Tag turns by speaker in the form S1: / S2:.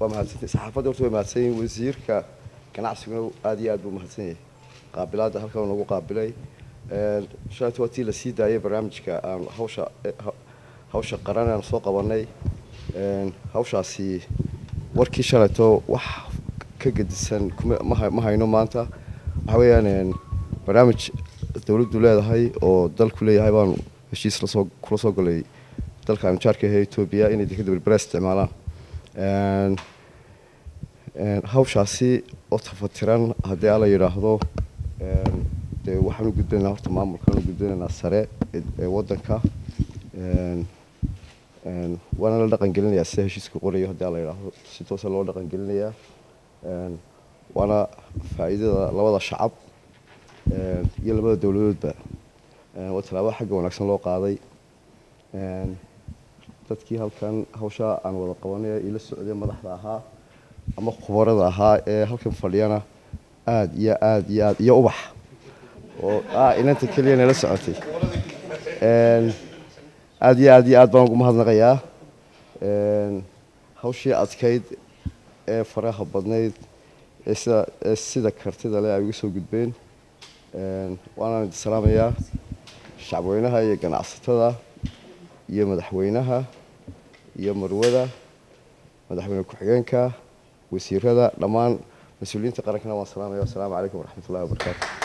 S1: waa mahadsantay saxaafadda horta way mahadsan yihin wasiirka ganacsiguna aada iyo aad buu mahadsan yahay qaabilaadda halkan nagu qaabilay shalayto waa tii lasii daayay barnaamijka aan hawsha hawsha qaran aan soo qabanay hawshaasi warkii shalayto wax ka gedisan ma hayno maanta waxa weeyaan barnaamij dowladdu leedahay oo dalku leeyahay baanu heshiis lasoo kula soo galay dalka aanu jaarka ahe etoobiya inay dekada berbera isticmaalaan hawshaasi oo tafatiran haddii ala yidhaahdo dee waxaanu gudbinaynaa horta maamulkaanu gudbinaynaa sare ee waddanka waana la dhaqan gelinayaa sida heshiiska qorayo haddii ala yidhaahdo si toosa loo dhaqan gelinayaa waana faa'iidada labada shacab iyo labada dowladoodba waa tallaabada xagga wanaagsan loo qaaday dadkii halkan hawshaa aan wada qabanay ila socday madaxda ahaa ama khubarada ahaa ee halkan fadhiyana aada iyo aada iyo aad iyo ubax oo inanta keliya nala socotay aada iyo aad iyo aad baan ugu mahadnaqayaa hawshii adkayd ee faraha badnayd ee sida ee sida kartida leh ay uga soo gudbeen waanaan idi salaamayaa shacabweynaha iyo ganacsatada iyo madaxweynaha iyo marwada madaxweyne ku-xigeenka wasiirada dhammaan mas-uuliyiinta qarankana waan salaamaya wasalaamu calaykum waraxmat ullahi wabarakaatu